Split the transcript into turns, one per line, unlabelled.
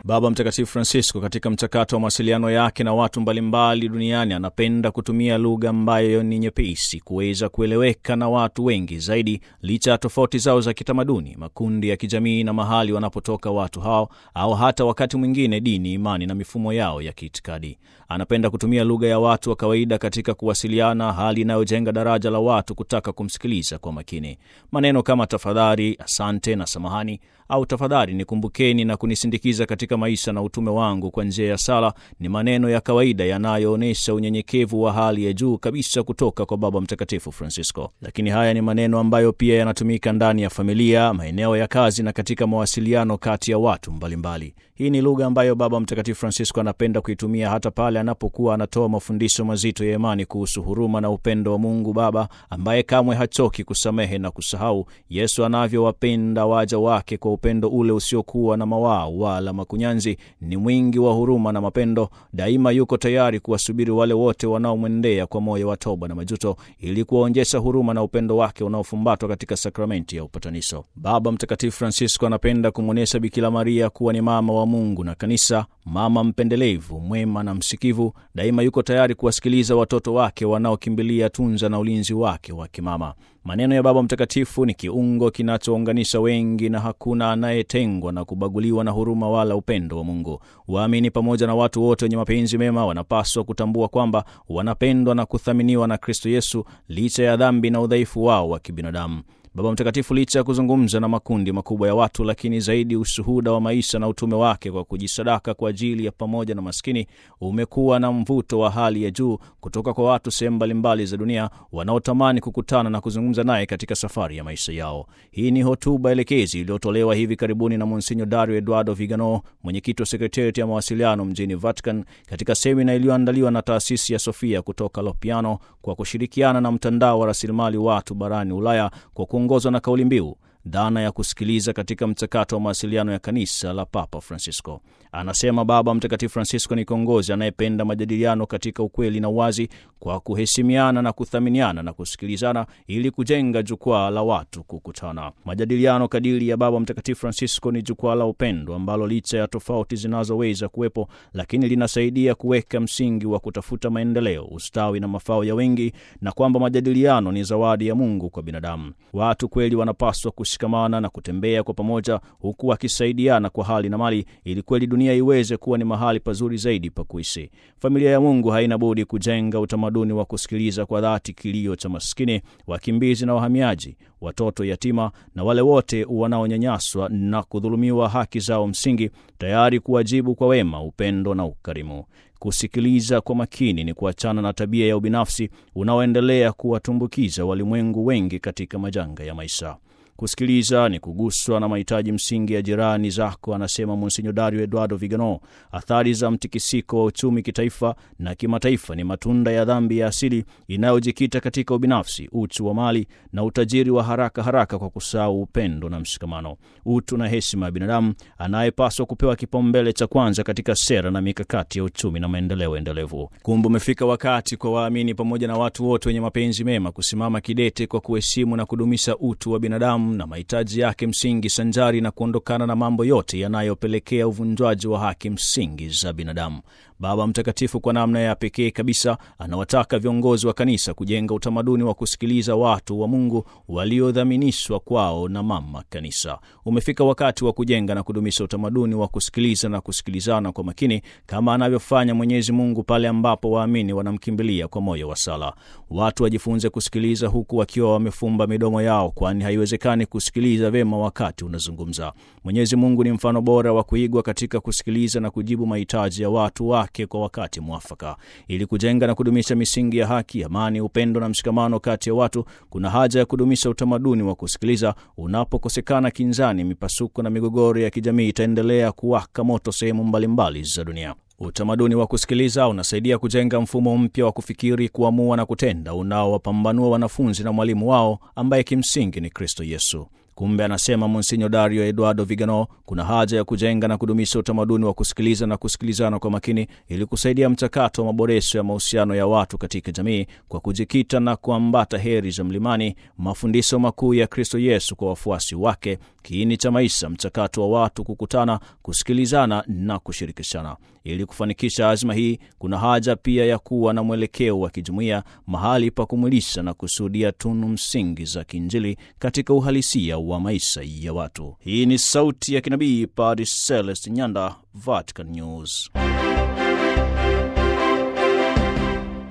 Baba Mtakatifu Francisco katika mchakato wa mawasiliano yake na watu mbalimbali duniani anapenda kutumia lugha ambayo ni nyepesi kuweza kueleweka na watu wengi zaidi, licha ya tofauti zao za kitamaduni, makundi ya kijamii na mahali wanapotoka watu hao, au hata wakati mwingine dini, imani na mifumo yao ya kiitikadi. Anapenda kutumia lugha ya watu wa kawaida katika kuwasiliana, hali inayojenga daraja la watu kutaka kumsikiliza kwa makini. Maneno kama tafadhali, asante na samahani au tafadhali nikumbukeni na kunisindikiza katika maisha na utume wangu kwa njia ya sala ni maneno ya kawaida yanayoonyesha unyenyekevu wa hali ya juu kabisa kutoka kwa Baba Mtakatifu Francisco. Lakini haya ni maneno ambayo pia yanatumika ndani ya familia, maeneo ya kazi na katika mawasiliano kati ya watu mbalimbali mbali. Hii ni lugha ambayo Baba Mtakatifu Francisco anapenda kuitumia hata pale anapokuwa anatoa mafundisho mazito ya imani kuhusu huruma na upendo wa Mungu Baba ambaye kamwe hachoki kusamehe na kusahau, Yesu anavyowapenda waja wake kwa upendo ule usiokuwa na mawaa wala makunyanzi. Ni mwingi wa huruma na mapendo, daima yuko tayari kuwasubiri wale wote wanaomwendea kwa moyo wa toba na majuto, ili kuwaonyesha huruma na upendo wake unaofumbatwa katika sakramenti ya upatanisho. Baba Mtakatifu Francisco anapenda kumwonyesha Bikira Maria kuwa ni mama wa Mungu na Kanisa, mama mpendelevu, mwema na msikivu. Daima yuko tayari kuwasikiliza watoto wake wanaokimbilia tunza na ulinzi wake wa kimama. Maneno ya Baba Mtakatifu ni kiungo kinachounganisha wengi, na hakuna anayetengwa na kubaguliwa na huruma wala upendo wa Mungu. Waamini pamoja na watu wote wenye mapenzi mema wanapaswa kutambua kwamba wanapendwa na kuthaminiwa na Kristo Yesu licha ya dhambi na udhaifu wao wa kibinadamu. Baba Mtakatifu licha ya kuzungumza na makundi makubwa ya watu, lakini zaidi ushuhuda wa maisha na utume wake kwa kujisadaka kwa ajili ya pamoja na maskini umekuwa na mvuto wa hali ya juu kutoka kwa watu sehemu mbalimbali za dunia wanaotamani kukutana na kuzungumza naye katika safari ya maisha yao. Hii ni hotuba elekezi iliyotolewa hivi karibuni na Monsinyo Dario Eduardo Vigano, mwenyekiti wa sekretarieti ya mawasiliano mjini Vatican, katika semina iliyoandaliwa na taasisi ya Sofia kutoka Lopiano kwa kushirikiana na mtandao wa rasilimali watu barani Ulaya kwa kuongozwa na kauli mbiu dhana ya kusikiliza katika mchakato wa mawasiliano ya kanisa la Papa Francisco. Anasema Baba Mtakatifu Francisco ni kiongozi anayependa majadiliano katika ukweli na uwazi, kwa kuheshimiana na kuthaminiana na kusikilizana, ili kujenga jukwaa la watu kukutana. Majadiliano kadiri ya Baba Mtakatifu Francisco ni jukwaa la upendo ambalo licha ya tofauti zinazoweza kuwepo, lakini linasaidia kuweka msingi wa kutafuta maendeleo, ustawi na mafao ya wengi, na kwamba majadiliano ni zawadi ya Mungu kwa binadamu. Watu kweli wanapaswa kushikamana na kutembea kwa pamoja, huku wakisaidiana kwa hali na mali, ili kweli dunia iweze kuwa ni mahali pazuri zaidi pa kuishi. Familia ya Mungu haina budi kujenga utamaduni wa kusikiliza kwa dhati kilio cha maskini, wakimbizi na wahamiaji, watoto yatima na wale wote wanaonyanyaswa na kudhulumiwa haki zao msingi, tayari kuwajibu kwa wema, upendo na ukarimu. Kusikiliza kwa makini ni kuachana na tabia ya ubinafsi unaoendelea kuwatumbukiza walimwengu wengi katika majanga ya maisha. Kusikiliza ni kuguswa na mahitaji msingi ya jirani zako, anasema Monsinyo Dario Eduardo Vigano. Athari za mtikisiko wa uchumi kitaifa na kimataifa ni matunda ya dhambi ya asili inayojikita katika ubinafsi, uchu wa mali na utajiri wa haraka haraka, kwa kusahau upendo na mshikamano, utu na heshima ya binadamu anayepaswa kupewa kipaumbele cha kwanza katika sera na mikakati ya uchumi na maendeleo endelevu. Kumbe umefika wakati kwa waamini pamoja na watu wote wenye mapenzi mema kusimama kidete kwa kuheshimu na kudumisha utu wa binadamu na mahitaji yake msingi sanjari na kuondokana na mambo yote yanayopelekea uvunjwaji wa haki msingi za binadamu. Baba Mtakatifu kwa namna ya pekee kabisa anawataka viongozi wa kanisa kujenga utamaduni wa kusikiliza watu wa Mungu waliodhaminishwa kwao na mama kanisa. Umefika wakati wa kujenga na kudumisha utamaduni wa kusikiliza na kusikilizana kwa makini kama anavyofanya Mwenyezi Mungu pale ambapo waamini wanamkimbilia kwa moyo wa sala. Watu wajifunze kusikiliza huku wakiwa wamefumba midomo yao, kwani haiwezekani kusikiliza vyema wakati unazungumza. Mwenyezi Mungu ni mfano bora wa kuigwa katika kusikiliza na kujibu mahitaji ya watu wake kwa wakati mwafaka. Ili kujenga na kudumisha misingi ya haki, amani, upendo na mshikamano kati ya watu, kuna haja ya kudumisha utamaduni wa kusikiliza. Unapokosekana kinzani, mipasuko na migogoro ya kijamii itaendelea kuwaka moto sehemu mbalimbali za dunia. Utamaduni wa kusikiliza unasaidia kujenga mfumo mpya wa kufikiri, kuamua na kutenda unaowapambanua wanafunzi na mwalimu wao ambaye kimsingi ni Kristo Yesu. Kumbe, anasema Monsinyo Dario Eduardo Vigano, kuna haja ya kujenga na kudumisha utamaduni wa kusikiliza na kusikilizana kwa makini ili kusaidia mchakato wa maboresho ya mahusiano ya watu katika jamii kwa kujikita na kuambata heri za mlimani, mafundisho makuu ya Kristo Yesu kwa wafuasi wake kiini cha maisha, mchakato wa watu kukutana, kusikilizana na kushirikishana. Ili kufanikisha azma hii, kuna haja pia ya kuwa na mwelekeo wa kijumuiya, mahali pa kumwilisha na kusudia tunu msingi za kiinjili katika uhalisia wa maisha ya watu. Hii ni sauti ya kinabii Padre Celest Nyanda, Vatican News.